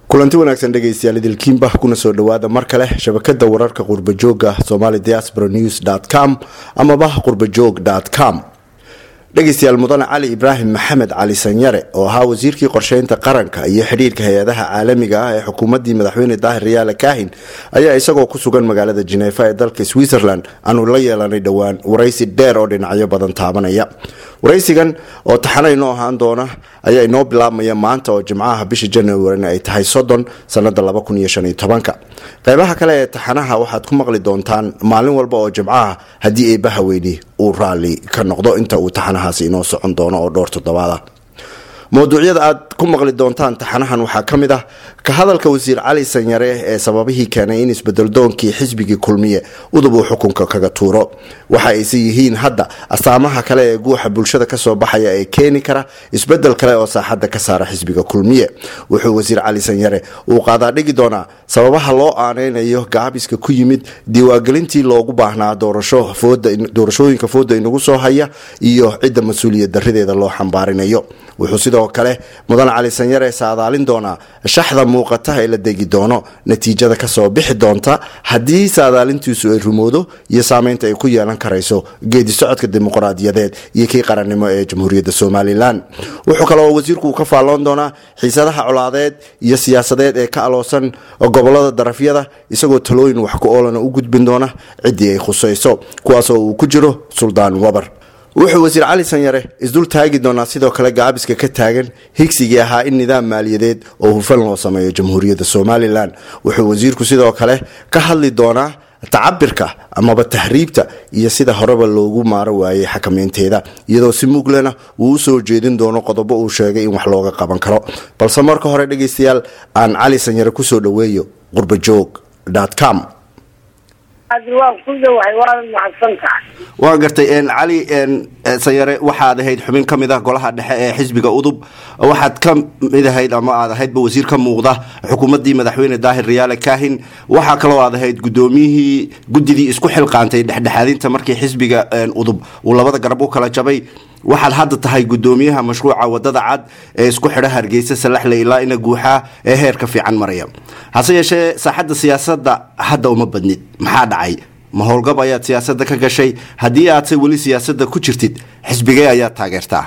kulanti wanaagsan dhegaystayaal idilkiinba kuna soo dhawaada mar kale shabakada wararka qurbajooga somali diaspora news com amaba qurbajoog com dhegaystayaal mudane cali ibraahim maxamed cali sanyare oo ahaa wasiirkii qorsheynta qaranka iyo xidhiirka hay-adaha caalamiga ah ee xukuumaddii madaxweyne daahir riyaale kaahin ayaa isagoo ku sugan magaalada jineefa ee dalka switzerland aanu la yeelanay dhowaan waraysi dheer oo dhinacyo badan taabanaya waraysigan oo taxana inoo ahaan doona ayaa inoo bilaabmaya maanta oo jimcaha bisha januarina ay tahay soddon sanada qeybaha kale ee taxanaha waxaad ku maqli doontaan maalin walba oo jimcaha haddii eebbaha weyni uu raalli ka noqdo inta uu taxanahaasi inoo socon doono oo dhowr toddobaada mawduucyada aad ku maqli doontaan taxanahan waxaa ka mid ah ka hadalka wasiir cali sanyare ee sababihii keenay in isbedeldoonkii xisbigii kulmiye udub uu xukunka kaga tuuro waxa ayse yihiin hadda astaamaha kale ee guuxa bulshada kasoo baxaya ee keeni kara isbedel kale oo saaxadda ka saara xisbiga kulmiye wuxuu wasiir cali sanyare uu qaadaa dhigi doonaa sababaha loo aaneynayo gaabiska ku yimid diiwaangelintii loogu baahnaa doorashooyinka fooda inagu soo haya iyo cidda mas-uuliyad darideeda loo xambaarinayo wuxuu sidoo kale mudan cali sanyare saadaalin doonaa shaxda muuqata ee la degi doono natiijada kasoo bixi doonta haddii saadaalintiisu ay rumoodo iyo saameynta ay ku yeelan karayso geedi socodka dimuqraadiyadeed iyo kii qarannimo ee jamhuuriyadda somalilan wuxuu kaleoo wasiirku ka faalloon doonaa xiisadaha colaadeed iyo siyaasadeed ee ka aloosan gobolada darafyada isagoo talooyin wax ku oolana u gudbin doona ciddii ay khusayso kuwaasoo uu ku jiro suldaan wabar wuxuu wasiir cali sanyare isdul taagi doonaa sidoo kale gaabiska ka taagan higsigii ahaa in nidaam maaliyadeed oo hufan loo sameeyo jamhuuriyadda somalilan wuxuu wasiirku sidoo kale ka hadli doonaa tacabirka amaba tahriibta iyo sida horeba loogu maaro waayay xakameynteeda iyadoo si muglena uu usoo jeedin doono qodobo uu sheegay in wax looga qaban karo balse marka hore dhegaystayaal aan cali sanyare kusoo dhaweeyo qurbajoog com waa gartay cali sanyare waxaad ahayd xubin ka mid ah golaha dhexe ee xisbiga udub waxaad ka mid ahayd ama aad ahaydba wasiir ka muuqda xukuumaddii madaxweyne daahir riyaale kaahin waxaa kaloo aad ahayd gudoomiyihii guddidii isku xilqaantay dhexdhexaadinta markii xisbiga udub uu labada garab u kala jabay waxaad hadda tahay gudoomiyaha mashruuca wadada cad ee isku xidha hargeysa salaxle ilaa ina guuxaa ee heerka fiican maraya hase yeeshee saaxadda siyaasadda hadda uma badnid maxaa dhacay ma howlgab ayaad siyaasadda ka gashay haddii aadse weli siyaasadda ku jirtid xisbigee ayaad taageertaa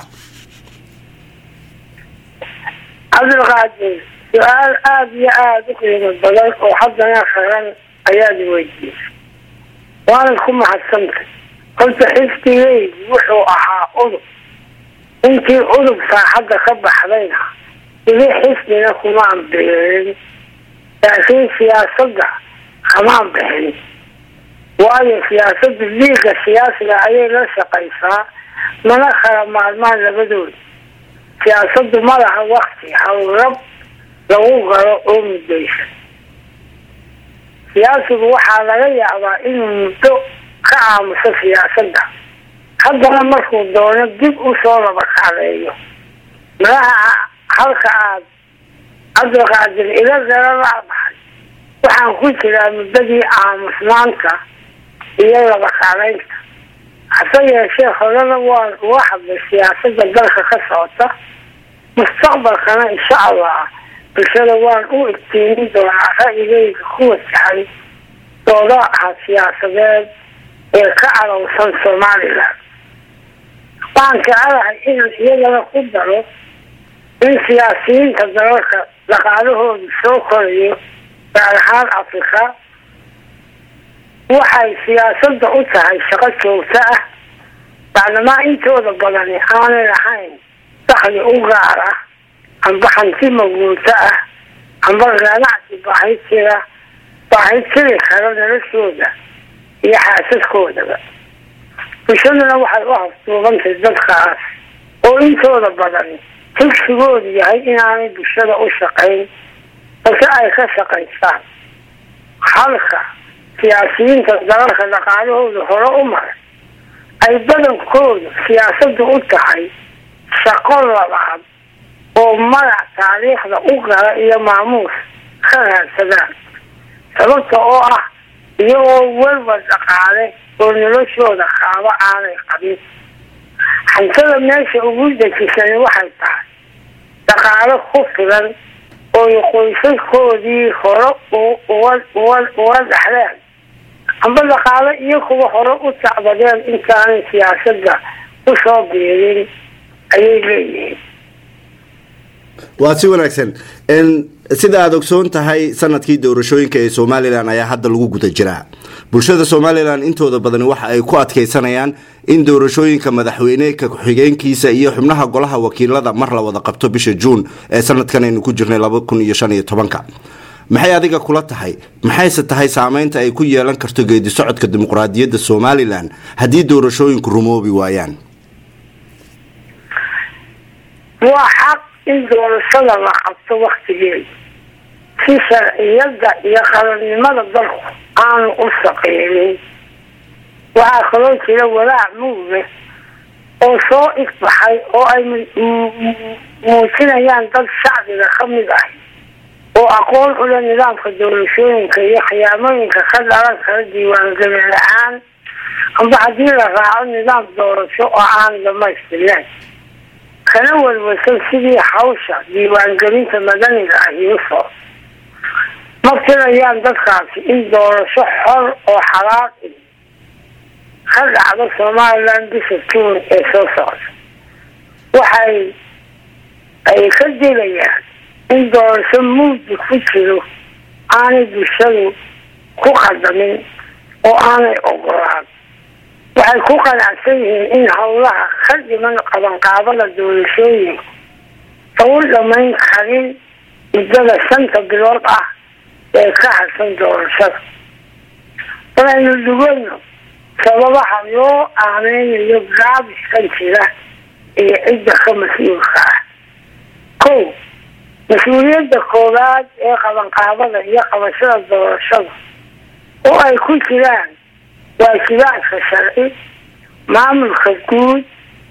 cabdilqaadir su-aal aada iyo aada u qiimo badan oo haddana qaran ayaad weydiisay waanad ku mahadsantay horta xisbigeygu wuxuu ahaa udub intii udub saaxadda ka baxdayna weli xisbina kumaan biirin laakiin siyaasadda kamaan bixin waayo siyaasadda liiga siyaasiga ayay la shaqaysaa mana kala maalmaan labadooda siyaasaddu ma laha wakti hawlrab lagu galo oo muddaysan siyaasigu waxaa laga yaabaa inuu muddo ka aamuso siyaasadda haddana markuu doono dib usoo laba kacleeyo malaha halka aad cabdilqaadir ila garala baxay waxaan ku jiraa muddadii aamusnaanta iyo laba kacleynta hase yeeshee horena waan uga hadlay siyaasadda dalka ka socota mustaqbalkana insha allah bulshada waan u igtiimin doonaa ra'yigeyga ku wajahay doodaha siyaasadeed ee ka calowsan somalilan waxaan jecelahay inaan iyadana ku daro in siyaasiyiinta dalalka dhaqaalahoodu soo korayo gaar ahaan afrika waxay siyaasadda u tahay shaqo joogto ah bacdamaa intooda badani aanay lahayn dakli u gaar ah amba hanti maguulto ah amba ganacsi baahi jira baahi jiri kara noloshooda iyo xaasaskoodaba bulshaduna waxay u hafduubantay dadkaas oo intooda badan higsigoodu yahay inaanay bulshada u shaqayn balse ay ka shaqaystaan halka siyaasiyiinta dalalka dhaqaalahooda hore u maray ay badankoodu siyaasaddu u tahay shaqo labaad oo magac taariikhda u gala iyo maamuus ka raadsadaan sababta oo ah iyagoo welba dhaqaale oo noloshooda qaabo aanay qabin hantada meesha ugu dejisani waxay tahay dhaqaale ku filan oo ooy qoysaskoodii hore uga dhaxleen amba dhaqaale iyo kuwa hore u tacbadeen intaanay siyaasadda usoo biirin ayay leeyihiin waa si wanaagsan sida aada ogsoon tahay sanadkii doorashooyinka ee somalilan ayaa hadda lagu guda jiraa bulshada somalilan intooda badani waxa ay ku adkaysanayaan in doorashooyinka madaxweyneka ku-xigeenkiisa iyo xubnaha golaha wakiilada mar la wada qabto bisha juun ee sanadkan aynu ku jirnay maxay adiga kula tahay maxayse tahay saameynta ay ku yeelan karto geedi socodka dimuqraadiyadda somalilan haddii doorashooyinku rumoobi waayaan waa xaq in doorashada la qabto waktigeeda si sharciyada iyo qaranimada dalku aanu u saqeynin waxaa kaloo jira walaac muuge oo soo igbaxay oo ay muujinayaan dad shacbiga ka mid ah oo aqoon ula nidaamka doorashooyinka iyo khiyaamooyinka ka dhalan kara diiwaangelin la-aan amba haddii la raaco nidaam doorasho oo aan dhamaystirnayn kana walwasan sidii hawsha diiwaangelinta madaniga ahi u soo ma filayaan dadkaasi in doorasho xor oo xalaal ka dhacdo somalilan bisha juun ee soo socda waxay ay ka dilayaan in doorasho mugdi ku jiro aanay bulshadu ku qadamin oo aanay ogolaan waxay ku qanacsan yihiin in howlaha ka dhiman qabanqaabada doorashooyinka lagu dhamayn karin muddada shanta bilood ah ee ka harsan doorashada walaynu dhugano sababaha loo aameynayo gaabiskan jira iyo cidda ka mas-uulka ah ko mas-uuliyadda koowaad ee qabanqaabada iyo qabashada doorashada oo ay ku jiraan waajibaadka sharci maamulka guud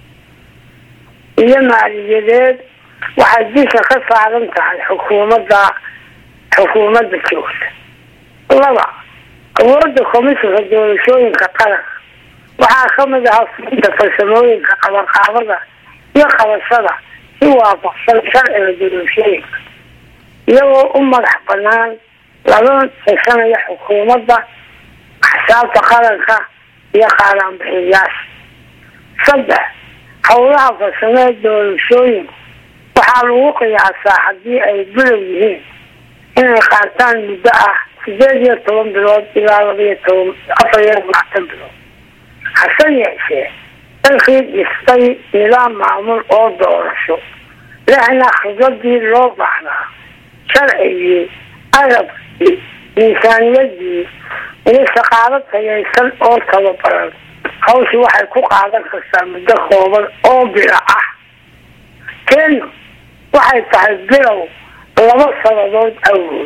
iyo maaliyadeed waxay bisha ka saaran tahay xukuumadda xukuumadda joogta laba awoodda komishinka doorashooyinka qaranka waxaa kamid ahaa fulinta farsamooyinka qabanqaabada iyo qabashada si waafaqsan sharciga doorashooyinka iyagoo u madax banaan lagana tashanaya xukuumadda axsaabta qaranka iyo qaalaanbixiyayaasha saddex howlaha farsamee doorashooyinka waxaa lagu qiyaasaa haddii ay bilow yihiin inay qaataan muddo ah sideed iyo toban bilood ilaa labaiyo toban afar iyo labaatan bilood hase yeeshee dalkii dhistay nidaam maamul oo doorasho lehna khibradii loo baahnaa sharcigii arabkii miisaaniyadii iyo shaqaalo tayaysan oo tababaran hawshi waxay ku qaadan kartaa muddo kooban oo bilo ah kenya waxay tahay bilow laba sanadood awood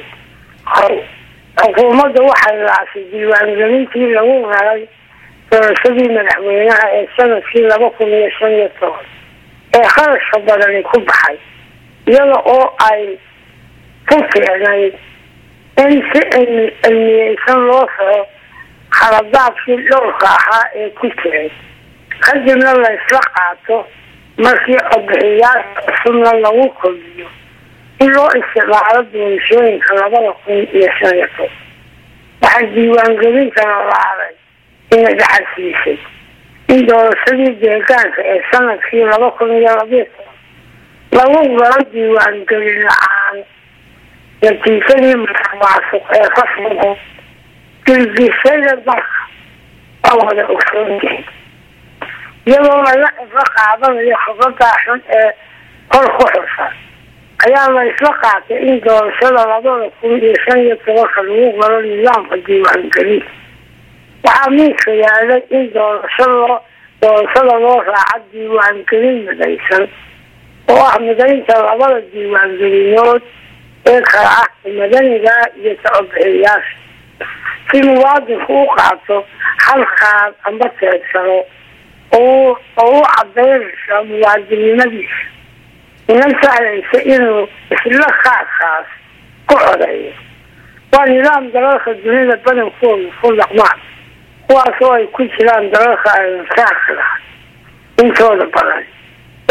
xukuumadda waxay raasay diiwaangelintii lagu raray doorashadii madaxweynaha ee sanadkii laba kun iyo shan iyo toban ee kharashka badani ku baxay iyada oo ay ku fiicnayd in si cilmiyeysan loo soco khaladaadkii dhowrka ahaa ee ku jiray kadibna la isla qaato markii codbixiyaasha cusubna lagu kordhiyo in loo isticmaalo doorashooyinka labada kun iyo shan iyo toban waxaa diiwaangelintana laalay ina dhaxalsiisay in doorashadii deegaanka ee sanadkii laba kun iyo labiyo toban lagu galo diiwaangelin la-aan natiijadii musuqmaasuq ee ka sugo dilgishada dalka waa wada ogsoonyihin iyadoo laga cibro qaadanayo khibradaa xun ee kor ku xusan ayaa la isla qaatay in doorashada labada kun iyo shan iyo tobanka lagu galo nidaamka diiwaangelinta waxaa miiska yaalay in doorasho loo doorashada loo raaco diiwaangelin midaysan oo ah midaynta labada diiwaangelinood ee kala ah madaniga iyo tacobixiyayaasha si muwaadinku u qaato halkaad amba teegsano oo u cadaynaysa muwaadinnimadiisa ina sahlaysa inuu isla kaadkaas ku codeeyo waa nidaam dalalka dunida badankooda ku dhaqmaan kuwaas oo ay ku jiraan dalalka aynu saarka lahay intooda badan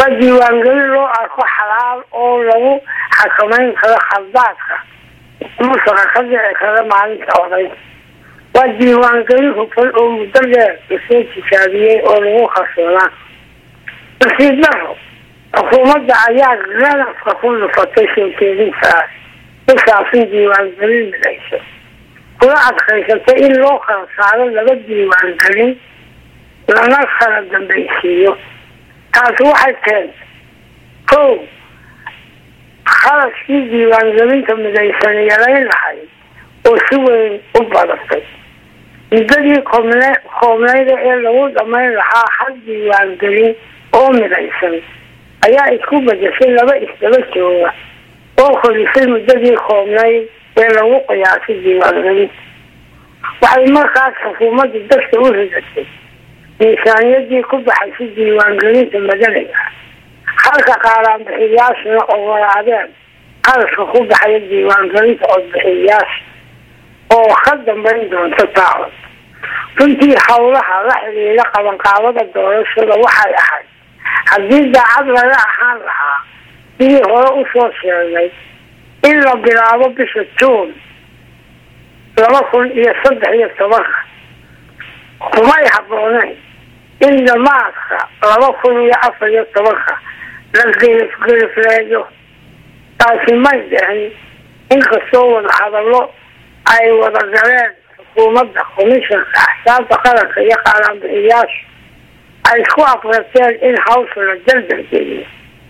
waa diiwaangelin loo arko xalaal oo lagu xakamayn karo khaldaadka musaqa ka dhici kara maalinta odaynta waa diiwaangelin hufan oo muddo dheer lasoo tijaabiyey oo lagu kalsoonaa nasiib daro xukuumadda ayaa ganafka ku dhufatay soo jeedintaas kusaabsan diiwaangelin midayso kula adkaysatay in loo kala saaro laba diiwaangelin lana kala dambaysiiyo taasi waxay keentay kow kharashkii diiwaangelinta midaysan yarayn lahay oo si weyn u badatay muddadii koobne koobneyda ee lagu dhamayn lahaa hal diiwaangelin oo midaysan ayaa isku bedeshay laba isdaba jooga oo korisay muddadii koobnayd ee lagu qiyaasay diiwaangelinta waxay markaas xukuumadda dadka u ridatay miisaaniyadii ku baxaysay diiwaangelinta madaniga halka qaaraanbixiyaashuna ogolaadeen qarashka ku baxaya diiwaangelinta codbixiyayaasha oo ka dambeyn doonta taacod runtii howlaha la xidhiira qabanqaabada doorashada waxay ahayd haddii daacad laga ahaan lahaa sidii hore usoo sheegay in la bilaabo bisha juun laba kun iyo saddex iyo tobanka kumay habbooneyn in damaadka laba kun iyo afar iyo tobanka la gelifgelifleeyo taasi may dhicin inkastoo wada hadallo ay wada galeen xukuumadda komishanka axsaabta qaranka iyo qaaraanbixiyaasha ay isku afreerteen in hawsha la daldalgeliyo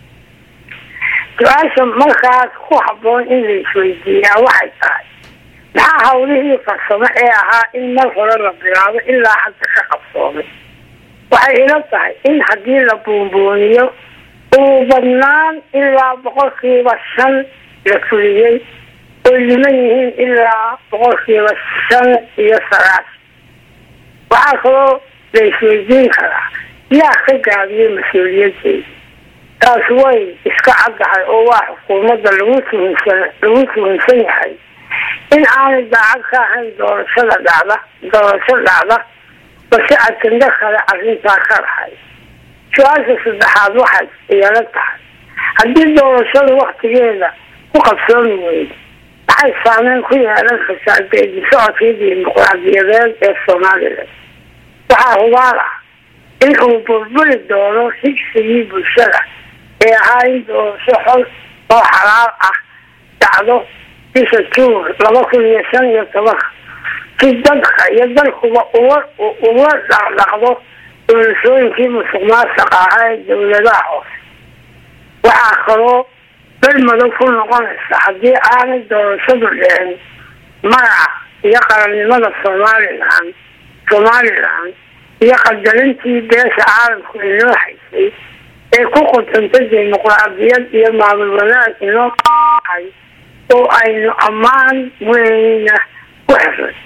su-aasha markaas ku habboon in la isweydiiyaa waxay tahay maxaa hawlihii farsamo ee ahaa in mar hore la bilaabo ilaa hadda ka qabsoomay waxay ila tahay in haddii la buunbuuniyo uu badnaan ilaa boqolkiiba shan la fuliyey oy dhiman yihiin ilaa boqolkiiba shan iyo sagaashan waxaa kaloo la isweydiin karaa yaa ka gaabiyey mas-uuliyadeeda taas way iska caddahay oo waa xukuumadda lagu tuhunsan lagu tuhunsan yahay in aanay daacad ka ahayn doorashada dhacda doorasho dhacda balse ajando kale arrintaa ka dhahay su-aasha saddexaad waxay iyala tahay haddii doorashada waktigeeda ku qabsoomi weyda waxay saameyn ku yeelan kartaa geedi socodkii dimuqraadiyadeed ee somalilan waxaa hubaal ah in uu burburi doono higsigii bulshada ee ahaa in doorasho xol oo xalaal ah dhacdo bisha juun laba kun iyo shan iyo tobanka si dadka iyo dalkuba uga uga dhaqdhaqdo doorashooyinkii musuq maasuqa ahaa ee dawladaha hoose waxaa kaloo dad madow ku noqonaysa haddii aanay doorashadu dhicin magaca iyo qarannimada somalilan somalilan iyo qadarintii beesha caalamku inoo haysay ee ku qudantay dimuqraadiyad iyo maamul wanaag inoo hay oo aynu ammaan weyna ku xirnay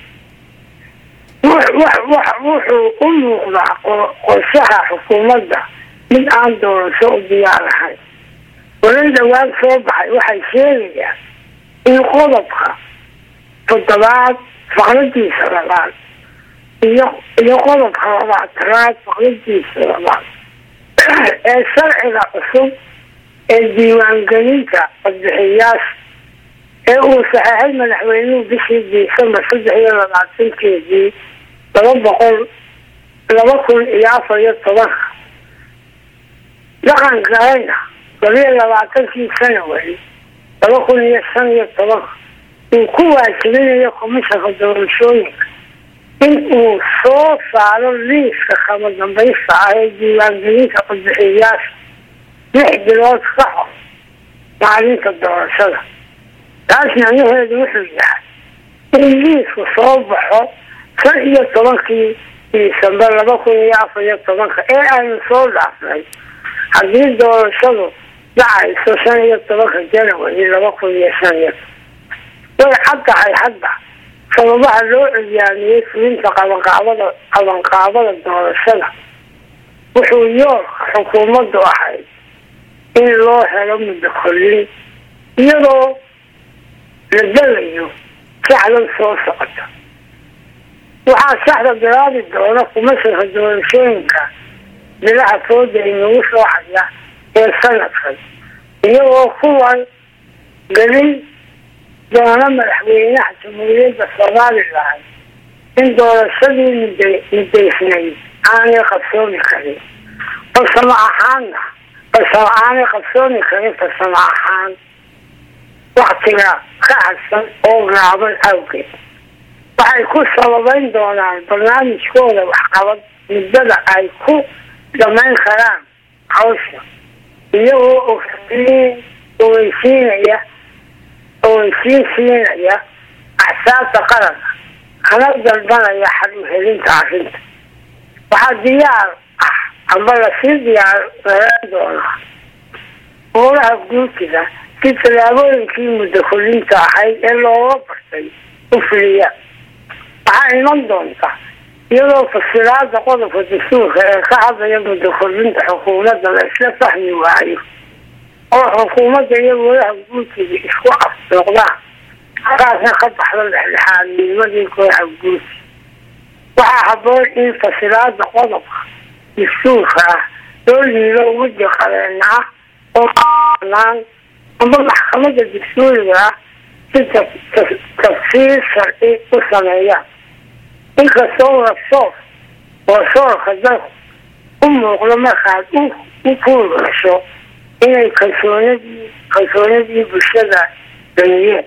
wuxuu u muuqdaa qorshaha xukuumadda mid aan doorasho u diyaar ahayn walan dhawaad soo baxay waxay sheegayaan in qodobka toddobaad faqradiisa labaad iyo iyo qodobka labaatanaad faqradiisa labaad ee sharciga cusub ee diiwaangelinta codbixiyaasha ee uu saxeexay madaxweynuhu bishii disembar saddex iyo labaatankeedii laba boqol laba kun iyo afar iyo tobanka dhaqan galayna labiyo labaatankii sanawari laba kun iyo shan iyo tobanka uu ku waajibinayo komishanka doorashooyinka in uu soo saaro liiska kama dambaysta ah ee diiwaangelinta codbixiyayaasha lix bilood ka hor maalinta doorashada taas macnaheedu wuxuu yahay in liisku soo baxo shan iyo tobankii disembar laba kun iyo afar iyo tobanka ee aynu soo dhaafnay haddii doorashadu dhacayso shan iyo tobanka janawari laba kun iyo shan iyo way cad tahay hadda sababaha loo ciyaamiyey fulinta qabanqaabada qabanqaabada doorashada wuxuu yoolka xukuumaddu ahayd in loo helo muddo kollin iyadoo la dalayo saxdan soo socota waxaa saxda bilaabi doona kumashanka doorashooyinka bilaha fooda inagu soo haya ee sanadkan iyagoo kuwan gelin doona madaxweynaha jamhuuriyadda somalilan in doorashadii mud mudaysnayd aanay qabsoomi karin farsamo ahaanna farsamo aanay qabsoomi karin farsamo ahaan waktiga ka hadsan oo gaaban awgeed waxay ku sababeyn doonaan barnaamijkooda waxqabad muddada ay ku dhamayn karaan hawsha iyagoo ogsiin ogeysiinaya ogeysiin siinaya axsaabta qaranka kana dalbanaya xal uhelinta arrinta waxaa diyaar ah amba lasii diyaargaran doonaa howlaha guurtida si tallaabooyinkii muddo kolinta ahayd ee looga bartay u fuliya waxaa iman doonta iyadoo fasilaada qodobka dastuurka ee ka hadlaya muddo kolinta xukuumadda la isla fahmi waayo oo xukuumadda iyo golaha guurtida isku afsooqdaan halkaasna ka baxdo dhexdhexaadnimadii golaha guurti waxaa haboon in fasilaada qodobka dastuurka ah loo liido guddi qabeena ah oo banaan amba maxkamada dastuuriga ah si tafsiir sharci u sameeyaan inkastoo rasoor rasoorka dalku u muuqdo markaad u kuugasho inay kalsoonadii kalsoonadii bulshada damiyeen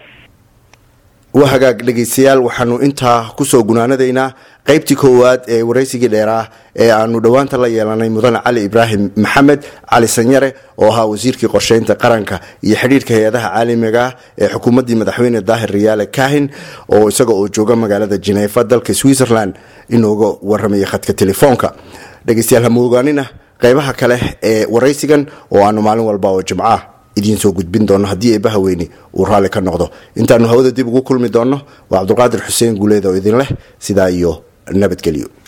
waa hagaag dhegeystayaal waxaanu intaa kusoo gunaanadaynaa qeybtii koowaad ee waraysigii dheeraah ee aanu dhowaanta la yeelanay mudane cali ibraahim maxamed cali sanyare oo ahaa wasiirkii qorsheynta qaranka iyo xidhiirka hay-adaha caalamiga ah ee xukuumaddii madaxweyne daahir riyaale kahin oo isaga oo jooga magaalada jineefa dalka switzerland inooga waramaya khadka telefoonka dhegeystayaal hamoogaanina qeybaha kale ee waraysigan oo aanu maalin walba oo jimcaah idiin soo gudbin doono haddii eebbaha weyni uu raalli ka noqdo intaanu hawada dib ugu kulmi doonno waa cabdulqaadir xuseen guuleed oo idin leh sidaa iyo nabadgelyo